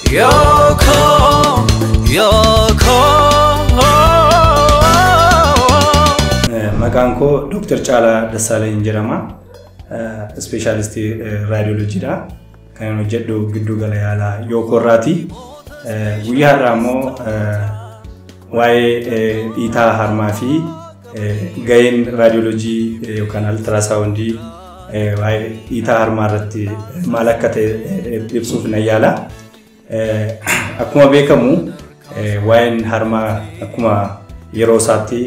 Yoko, Yoko. Maqaan koo Dr. Caalaa Dassaalany jedhama. Ispeeshaalistii raadiyooloojiidha. Kan hojjedhu giddu gala yaalaa Yookoorraati. Guyyaa har'aa immoo waa'ee dhiitaa harmaa fi gaheen raadiyooloojii yookaan altirasaawundii waa'ee dhiitaa harmaa irratti maal akka ta'e ibsuuf nan yaala. Akkuma beekamu waa'een harmaa akkuma yeroo isaatti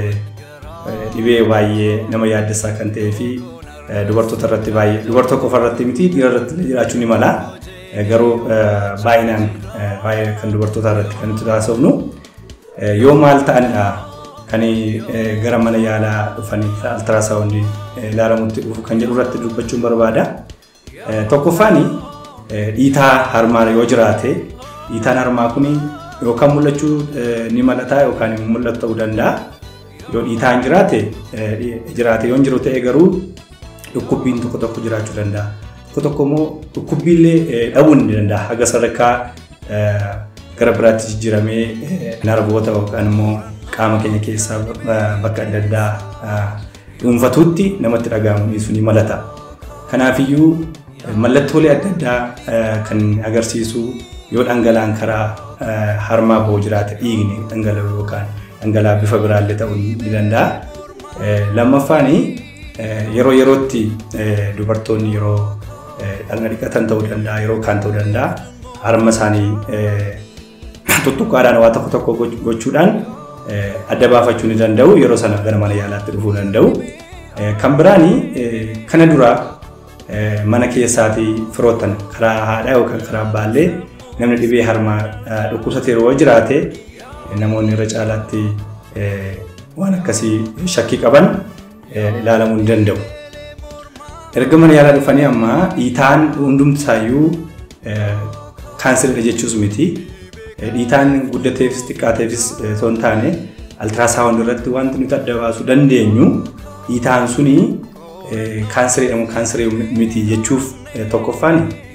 dhibee baay'ee nama yaaddessaa kan ta'ee fi dubartoota irratti baay'ee dubartoota qofa irratti miti dhiira irratti jiraachuu ni mala. Garuu baay'inaan baay'ee kan dubartoota irratti kan nuti taasifnu yoo maal ta'anidha kan gara mana yaalaa dhufanii altirasaawundii ilaalamutti dhufu kan jedhu irratti dubbachuun barbaada. Tokkoffaan dhiitaa harmaa yoo jiraate dhiitaan harmaa kun yookaan mul'achuu ni malata yookaan hin mul'atu ta'uu danda'a. Yoo dhiitaan jiraate jiraate yoo hin jiru ta'e garuu dhukkubbiin tokko tokko jiraachuu danda'a. Tokko tokko immoo dhukkubbiillee dhabuu ni danda'a. Haga sadarkaa gara biraatti jijjiiramee narboota yookaan immoo qaama keenya keessaa bakka adda addaa dhuunfatuutti namatti dhaga'amu sun ni malata. Kanaafiyyuu mallattoolee adda addaa kan agarsiisu yoo dhangala'aan karaa harmaa ba'u jiraate dhiigni dhangala'u yookaan dhangala'aa bifa biraallee ta'uu ni danda'a. Lammaffaan yeroo yerootti dubartoonni yeroo dhagna dhiqatan ta'uu danda'a yeroo kaan ta'uu danda'a harma isaanii tuttuqqaadhaan waa tokko tokko gochuudhaan adda baafachuu ni danda'u yeroo sana gara mana yaalaatti dhufuu danda'u. Kan biraan kana dura mana keessaatii firoottan karaa haadhaa yookaan karaa abbaallee namni dhibee harmaa dhukkubsatee yeroo jiraate namoonni irra caalaatti waan akkasii shakkii qaban ilaalamuu ni danda'u. Erga mana yaalaa dhufanii amma dhiitaan hundumtisaayyuu kaanseridha jechuus miti. Dhiitaan guddateefis xiqqaateefis osoo hin taane altirasaawundi irratti wanti nuti adda baasuu dandeenyu dhiitaan suni kaanserii moo kaanserii miti jechuuf tokkoffaan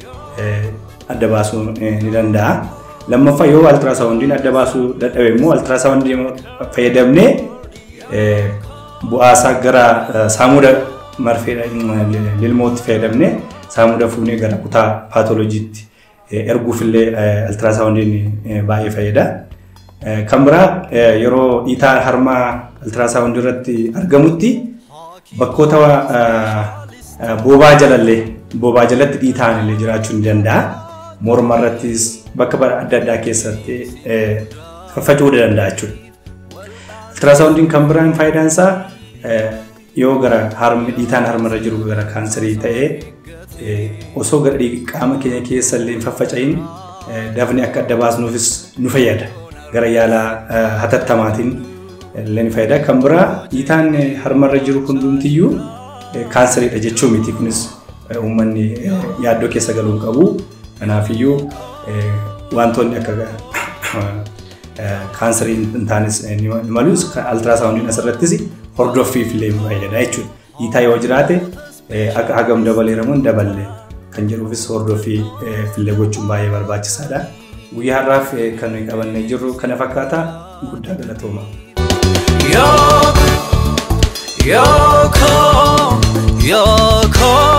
adda baasuu ni danda'a. Lammaffaa yoo altirasaawundiin adda baasuu dadhabe immoo altirasaawundii fayyadamnee bu'aasaa gara saamuda marfee lilmootti fayyadamnee saamuda fuunee gara kutaa paatoloojiitti erguufillee altirasaawundiin baay'ee fayyada. Kan biraa yeroo dhiitaa harmaa altirasaawundii irratti argamutti bakkoota boobaa jalallee boobaa jalatti dhiitaan illee jiraachuu ni danda'a. Morma irrattis bakka adda addaa keessatti faffaca'uu danda'a jechuudha. Altirasaawundiin kan biraan faayidaan isaa yoo gara harmi dhiitaan harmarra jiru gara kaanserii ta'ee osoo gara qaama keenya keessa illee hin faffaca'in dafni akka adda baasnuufis nu fayyada. Gara yaalaa hatattamaatiin illee ni fayyada. Kan biraa dhiitaan harmarra jiru hundumtiyyuu kaanseriidha jechuu miti kunis uummanni yaaddoo keessa galuu qabu. Kanaafiyyuu wantoonni akka kaanserii hin taanes ni malus altirasaawundiin asirrattis hordoffiif illee nu fayyada jechuudha. Dhiitaa yoo jiraate akka hagam dabaleeramu hin daballe kan jedhuufis hordoffii fillee gochuun baay'ee barbaachisaadha. Guyyaa har'aaf kan nuyi qabannee jirru kana fakkaata guddaa galatooma. Yoko, Yoko, Yoko.